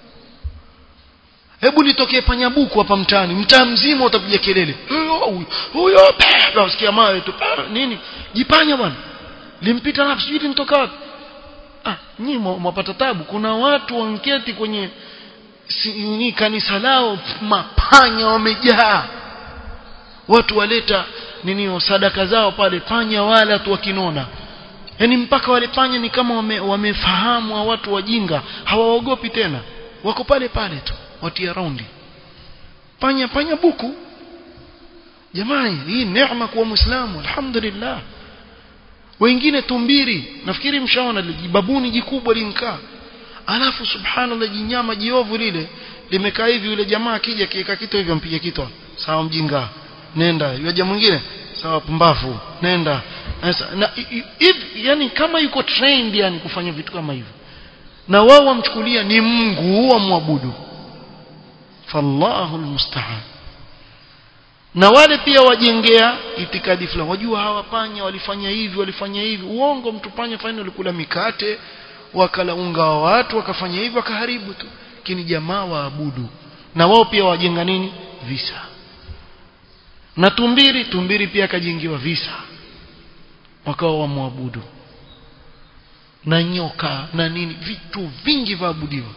Speaker 1: hebu litokee panya buku hapa mtaani mtaa mzima utapiga kelele huyo huyo unasikia mawe tu nini jipanya bwana limpita nafsi sijui linitoka wapi ah nyinyi mwapata tabu kuna watu wanketi kwenye si, ni kanisa lao mapanya wamejaa watu waleta nini sadaka zao pale panya wala tu wakinona yani mpaka wale panya ni kama wame, wamefahamu wa watu wajinga hawaogopi tena wako pale pale tu watia raundi panya panya buku jamani hii neema kuwa muislamu alhamdulillah wengine tumbiri nafikiri mshaona babuni jikubwa linkaa alafu subhanallah jinyama jiovu lile limekaa hivi yule jamaa akija kiweka kitu hivyo mpige kitu sawa mjinga nenda yaja mwingine sawa pumbafu nenda na hivi yani kama yuko trained yani kufanya vitu kama hivyo na wao wamchukulia ni Mungu wamwabudu fallahu almusta'an na wale pia wajengea itikadi fulani wajua hawapanya walifanya hivi walifanya hivi uongo mtu panya fanya walikula mikate wakala unga wa watu wakafanya hivi wakaharibu tu lakini jamaa waabudu na wao pia wajenga nini visa na tumbiri tumbiri pia akajengiwa visa wakawa wamwabudu na nyoka na nini vitu vingi vaabudiwa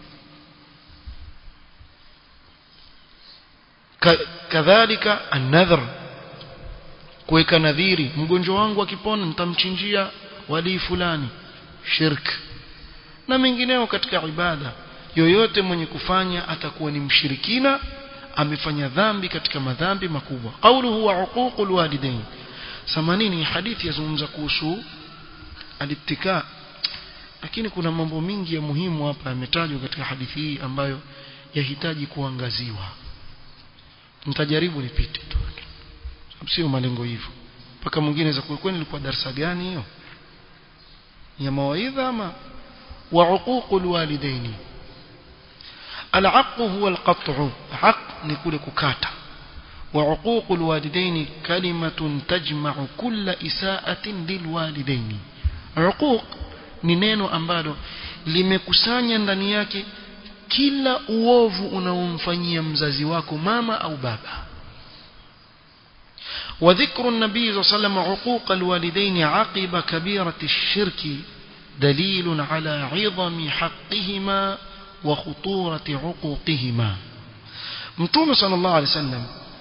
Speaker 1: kadhalika an-nadhr kuweka nadhiri mgonjwa wangu akipona nitamchinjia wali fulani shirk na mengineo katika ibada yoyote mwenye kufanya atakuwa ni mshirikina amefanya dhambi katika madhambi makubwa qawluhu wa uququl walidain samanini hadithi yazungumza kuhusu alittika lakini kuna mambo mingi ya muhimu hapa yametajwa katika hadithi hii ambayo yahitaji kuangaziwa nitajaribu nipite tu sio malengo hivyo mpaka mwingine za kweli ilikuwa darasa gani hiyo ya mawaidha ama وعقوق الوالدين العق هو القطع عق نقول ككاتا وعقوق الوالدين كلمة تجمع كل إساءة للوالدين عقوق ni neno ambalo limekusanya ndani yake kila uovu unaomfanyia mzazi wako mama au baba وذكر النبي صلى الله عليه وسلم عقوق الوالدين عقب كبيرة الشرك دليل على عظم حقهما وخطورة عقوقهما متوم صلى الله عليه وسلم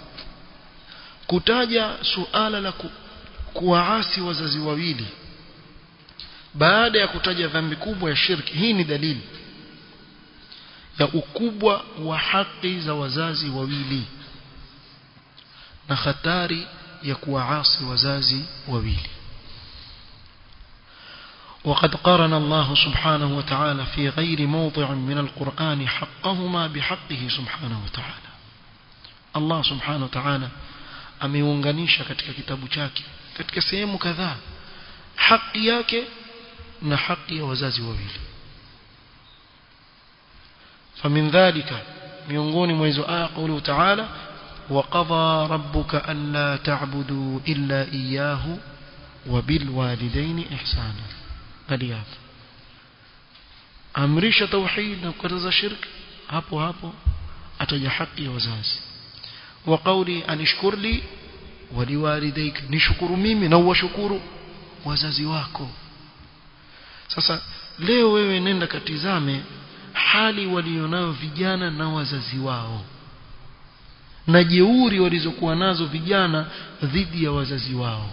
Speaker 1: kutaja suala la kuwaasi wazazi wawili baada ya kutaja dhambi kubwa ya shirki hii ni dalili ya ukubwa wa haki za wazazi wawili na hatari ya kuwaasi wazazi wawili وقد قارن الله سبحانه وتعالى في غير موضع من القرآن حقهما بحقه سبحانه وتعالى الله سبحانه وتعالى ameunganisha katika kitabu chake katika sehemu kadhaa haki yake na haki ya wazazi wawili فمن ذلك miongoni mwa hizo aya قوله تعالى وقضى ربك ألا تعبدوا إلا إياه وبالوالدين إحسانا قال amrisha tauhid na kukataza shirk hapo hapo ataja haki ya wazazi wa qawli anishkur li wa liwalidayk nishukuru mimi na uwashukuru wazazi wako sasa leo wewe nenda katizame hali walionayo vijana na wazazi wao na jeuri walizokuwa nazo vijana dhidi ya wazazi wao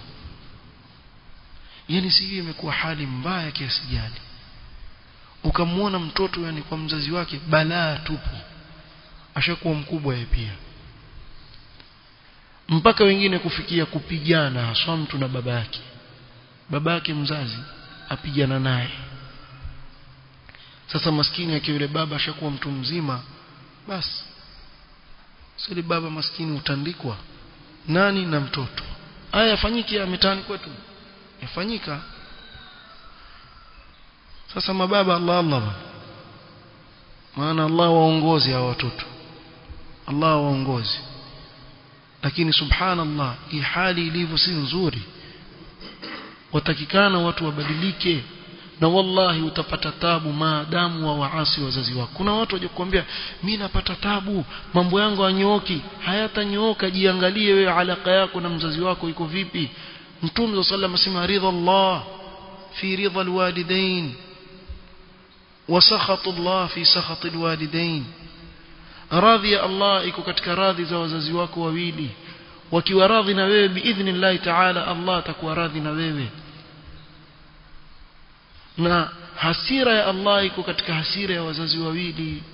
Speaker 1: yani sivyo imekuwa hali mbaya kiasi gani ukamwona mtoto yani kwa mzazi wake balaa tupu ashakuwa mkubwa yeye pia mpaka wengine kufikia kupigana haswa mtu na baba yake baba yake mzazi apigana naye sasa maskini akiwa yule baba ashakuwa mtu mzima basi sili baba maskini utandikwa nani na mtoto haya yafanyiki ya mitaani kwetu yafanyika sasa mababa Allah Allah maana Allah waongozi hawa watoto Allah waongozi lakini subhanallah hii hali ilivyo si nzuri watakikana watu wabadilike na wallahi utapata tabu maadamu wa waasi wazazi wako kuna watu waje kukwambia mimi napata tabu mambo yangu hanyooki hayatanyooka jiangalie wewe alaka yako na mzazi wako iko vipi mtume sallallahu alayhi wasallam ridha Allah fi ridha alwalidain wa sakhatu Allah fi sakhati alwalidain radhi ya Allah iko katika radhi za wazazi wako wawili wakiwa radhi na wewe biidhnillah ta'ala Allah atakuwa radhi na wewe na hasira ya Allah iko katika hasira ya wazazi wawili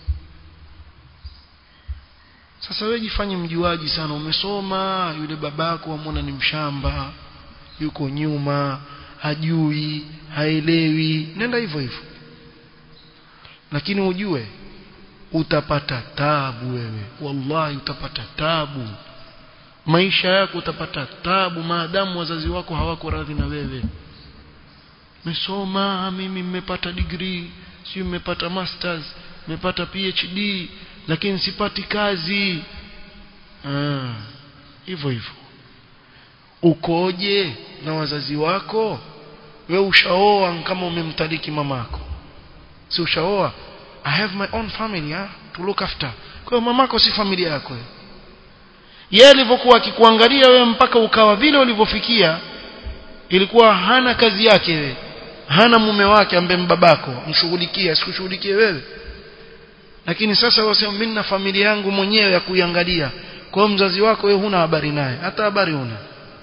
Speaker 1: sasa wewe jifanye mjuaji sana umesoma yule babako wamwona ni mshamba yuko nyuma hajui haelewi nenda hivyo hivyo lakini ujue utapata tabu wewe wallahi utapata tabu maisha yako utapata tabu maadamu wazazi wako hawako radhi na wewe mesoma mimi nimepata degree si nimepata masters nimepata PhD lakini sipati kazi ah hivyo hivyo ukoje na wazazi wako we ushaoa kama umemtaliki mamako si ushaoa i have my own family ha? to look after kwa mamako si familia yako yeye alivyokuwa akikuangalia wewe mpaka ukawa vile ulivyofikia ilikuwa hana kazi yake wewe hana mume wake ambaye mbabako mshughulikie asikushughulikie wewe lakini sasa wasema mimi na familia yangu mwenyewe ya kuiangalia kwa mzazi wako wewe huna habari naye hata habari huna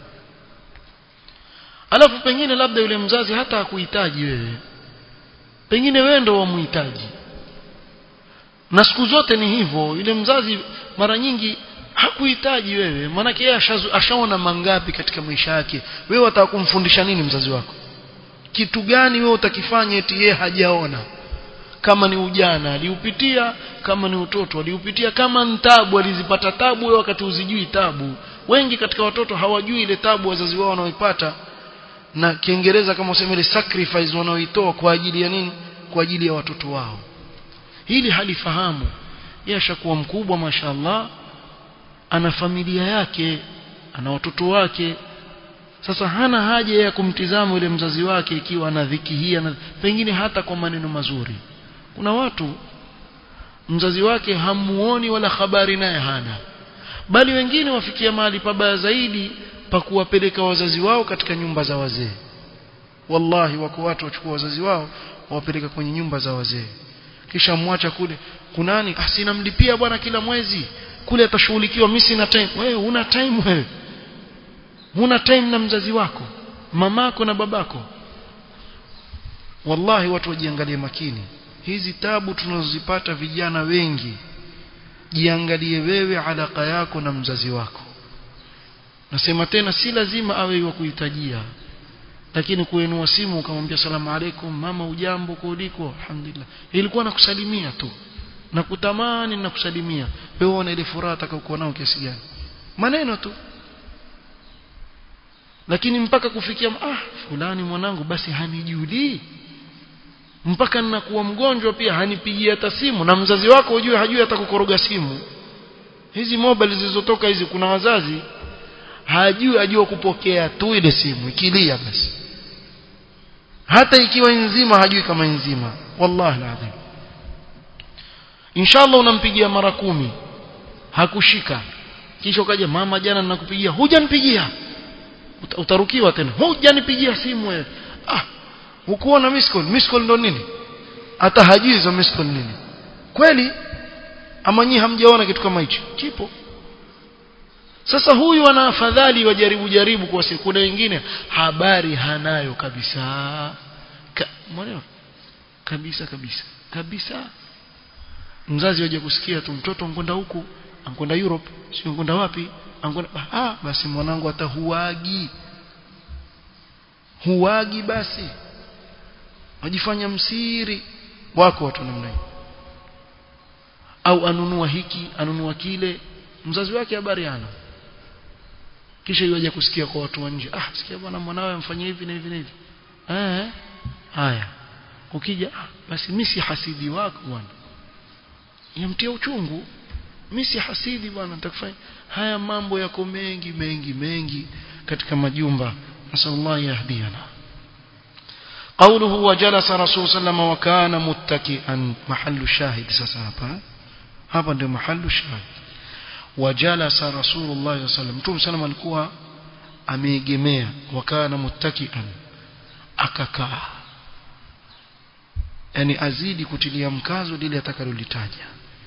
Speaker 1: alafu pengine labda yule mzazi hata hakuhitaji wewe pengine wewe ndo wamhitaji na siku zote ni hivyo yule mzazi mara nyingi hakuhitaji wewe maanake yeye ashaona mangapi katika maisha yake wewe wataka kumfundisha nini mzazi wako kitu gani wewe utakifanya eti yeye hajaona kama ni ujana aliupitia kama ni utoto aliupitia kama ni tabu alizipata tabu wewe wakati uzijui tabu wengi katika watoto hawajui ile tabu wazazi wao wanaoipata na kiingereza kama useme ile sacrifice wanaoitoa kwa ajili ya nini kwa ajili ya watoto wao hili halifahamu yeye ashakuwa mkubwa mashaallah ana familia yake ana watoto wake sasa hana haja ya kumtizama yule mzazi wake ikiwa ana dhiki hii na pengine hata kwa maneno mazuri kuna watu mzazi wake hamuoni wala habari naye hana bali wengine wafikia mahali pabaya zaidi pa kuwapeleka wazazi wao katika nyumba za wazee wallahi wako watu wachukua wazazi wao wawapeleka kwenye nyumba za wazee kisha mwacha kule kunani ah sina mlipia bwana kila mwezi kule atashughulikiwa mimi sina time wewe una time wewe huna time na mzazi wako mamako na babako wallahi watu wajiangalie makini hizi tabu tunazozipata vijana wengi jiangalie wewe alaka yako na mzazi wako nasema tena si lazima awe wa kuhitajia lakini kuinua simu ukamwambia salamu alaikum mama ujambo kuliko alhamdulillah ilikuwa nakusalimia tu na kutamani na kusalimia wewe una ile furaha atakayokuwa nao kiasi gani maneno tu lakini mpaka kufikia ah fulani mwanangu basi hanijulii mpaka ninakuwa mgonjwa pia hanipigia hata simu na mzazi wako ujue hajui hata kukoroga simu hizi mobile zilizotoka hizi kuna wazazi hajui ajua kupokea tu ile simu ikilia basi hata ikiwa nzima hajui kama nzima wallahi alazim inshallah unampigia mara kumi hakushika kisha ukaja mama jana ninakupigia hujanipigia utarukiwa tena hujanipigia simu wewe ah hukuona miss call miss call ndo nini hata hajui hizo miss call nini kweli ama nyinyi hamjaona kitu kama hicho kipo sasa huyu ana afadhali wajaribu jaribu kwa siku kuna wengine habari hanayo kabisa Ka, mwaneo kabisa kabisa kabisa mzazi waje kusikia tu mtoto ankwenda huku ankwenda Europe sio ankwenda wapi ankwenda ah basi mwanangu hata huagi huagi basi wajifanya msiri wako watu namna hiyo au anunua hiki anunua kile mzazi wake habari hana kisha yuaje kusikia kwa watu wa nje ah sikia bwana mwanawe amfanyia hivi na hivi na hivi eh haya ukija ah, basi mimi si hasidi wako bwana yamtia uchungu mimi si hasidi bwana nitakufanya haya mambo yako mengi mengi mengi katika majumba nasallallahu yahdiana قوله وجلس رسول صلى الله عليه وسلم وكان متكئا محل الشاهد sasa hapa hapa ndio mahali shahid wajalasa rasulullah sallallahu alaihi wasallam mtume sana alikuwa ameegemea wakana muttakian akakaa yani azidi kutilia mkazo lile atakalolitaja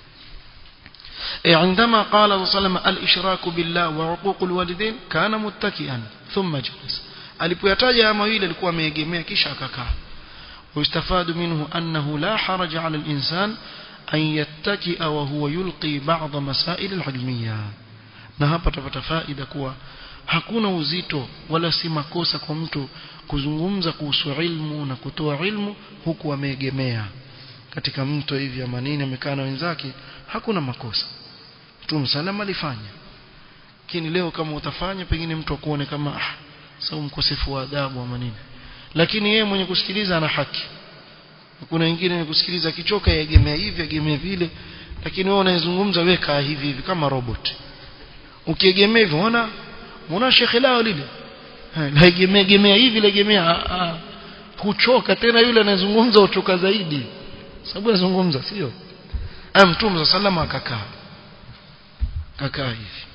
Speaker 1: عندما قال صلى الله عليه وسلم الاشراك بالله وعقوق الوالدين كان متكئا ثم جلس alipoyataja haya mawili alikuwa ameegemea kisha akakaa ويستفاد منه أنه لا حرج على الإنسان أن يتكئ وهو يلقي بعض مسائل العلمية na hapa tutapata faida kuwa hakuna uzito wala si makosa kwa mtu kuzungumza kuhusu ilmu na kutoa ilmu huku ameegemea katika mto hivi ama nini amekaa na wenzake hakuna makosa Mtume salama alifanya lakini leo kama utafanya pengine mtu akuone kama ah sawa mkosefu wa adabu ama nini lakini yeye mwenye kusikiliza ana haki kuna wengine ni kusikiliza kichoka yaegemea hivi yaegemea vile lakini wewe unayezungumza weka hivi hivi kama robot ukiegemea hivyo unaona unaona shekhe lao lile laegemea egemea hivi laegemea kuchoka tena yule anayezungumza uchoka zaidi sababu anazungumza sio ah mtume sallallahu akakaa kakaa hivi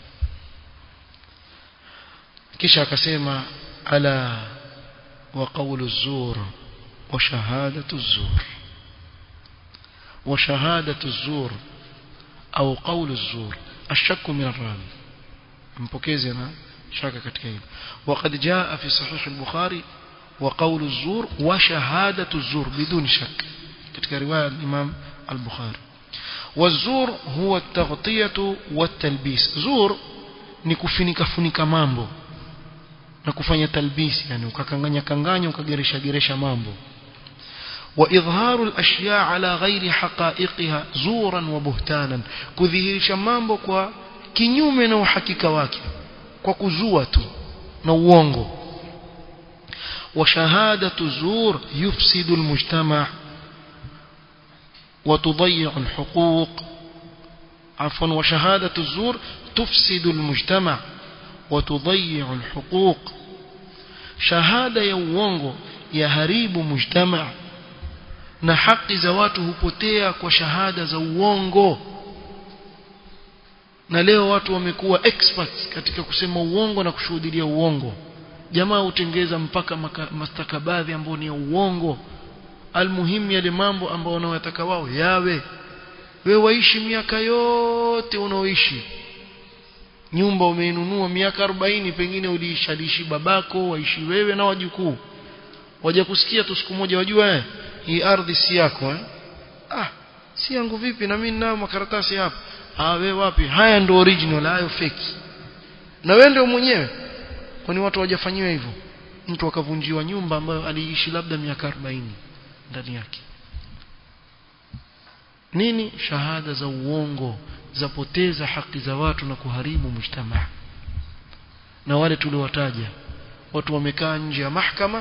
Speaker 1: kisha akasema ala wa qawlu zur wa shahadatu zur wa shahadatu zur au qawlu zur ashakku min ar-rawi mpokezi na shaka katika hilo وقد جاء في صحيح البخاري وقول الزور وشهادة الزور بدون شك katika riwaya al-Imam al-Bukhari والزور هو التغطية والتلبيس زور ni kufunika funika mambo na kufanya talbisi yani ukakanganya kanganya ukageresha geresha mambo wa idharu al-ashya ala ghairi haqa'iqiha zuran wa buhtanan kudhihirisha mambo kwa kinyume na uhakika wake kwa kuzua tu na uongo wa shahadatu zur yufsidu al-mujtama' وتضيع الحقوق عفوا وشهادة الزور تفسد المجتمع وتضيع الحقوق شهادة يوونغو يهريب مجتمع na haki za watu hupotea kwa shahada za uongo na leo watu wamekuwa experts katika kusema uongo na kushuhudia uongo jamaa hutengeza mpaka mastakabadhi ambayo ni ya uongo almuhimu yale mambo ambayo wanayotaka wao yawe wewe waishi miaka yote unaoishi nyumba umeinunua miaka 40 pengine uliishi aliishi babako waishi wewe na wajukuu waje kusikia tu siku moja wajua eh hii ardhi si yako eh ah si yangu vipi na mimi ninayo makaratasi hapa ah wewe wapi haya ndio original hayo fake na wewe ndio mwenyewe kwani watu hawajafanyiwa hivyo mtu akavunjiwa nyumba ambayo aliishi labda miaka 40 ndani yake nini shahada za uongo zapoteza haki za watu na kuharibu mujtamaa na wale tuliowataja watu wamekaa nje ya mahakama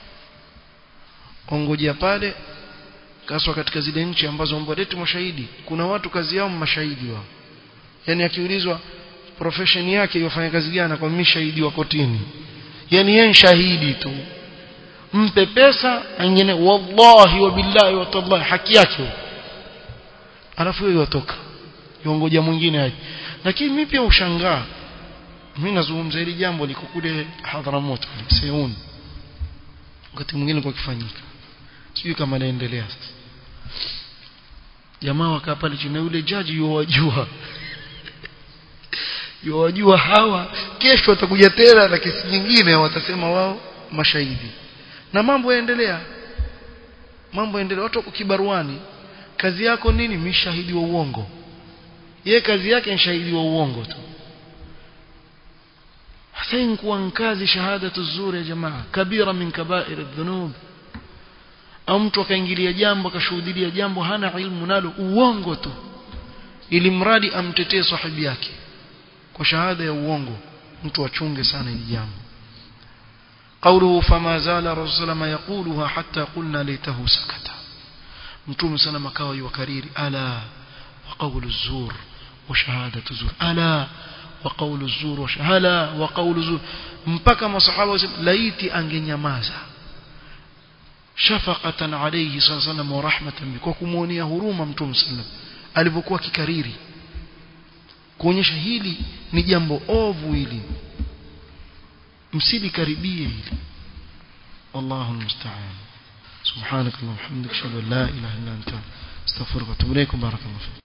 Speaker 1: ongojea pale kaswa katika zile nchi ambazo mbadeti mashahidi kuna watu kazi yao mashahidi wao yani akiulizwa profession yake yofanya kazi gani kwa mimi shahidi wa kotini yani yeye shahidi tu mpe pesa angine wallahi wa billahi wa tallahi haki yake alafu yeye yotoka yongoja mwingine aje lakini mimi pia ushangaa mimi nazungumza hili jambo liko kule Hadharamoto Seun wakati mwingine kwa kifanyika sijui kama naendelea sasa jamaa wakaa pale chini yule jaji yuwajua yuwajua hawa kesho watakuja tena na kesi nyingine watasema wao mashahidi na mambo yaendelea mambo yaendelea watu wako kibaruani kazi yako nini mimi shahidi wa uongo ye kazi yake ni shahidi wa uongo tu hasain kuwa kazi shahadatu zuri ya jamaa kabira min kabair adh-dhunub au mtu akaingilia jambo akashuhudia jambo hana ilmu nalo uongo tu ili mradi amtetee sahibi yake kwa shahada ya uongo mtu achunge sana hili jambo قوله فما زال الرسول صلى يقولها حتى قلنا ليته سكت متوم سلام كاوا يكرير الا وقول الزور وشهاده الزور الا وقول الزور وشهاده وقول الزور mpaka masahaba wasema laiti angenyamaza shafaqatan alayhi sallallahu wa rahmatan kwa kumuonea huruma mtume sallam alipokuwa kikariri kuonyesha hili ni jambo ovu hili msilikaribie hili wallahu almusta'an subhanakallahumma hamdika ashhadu an la ilaha illa anta astaghfiruka wa atubu ilayk barakallahu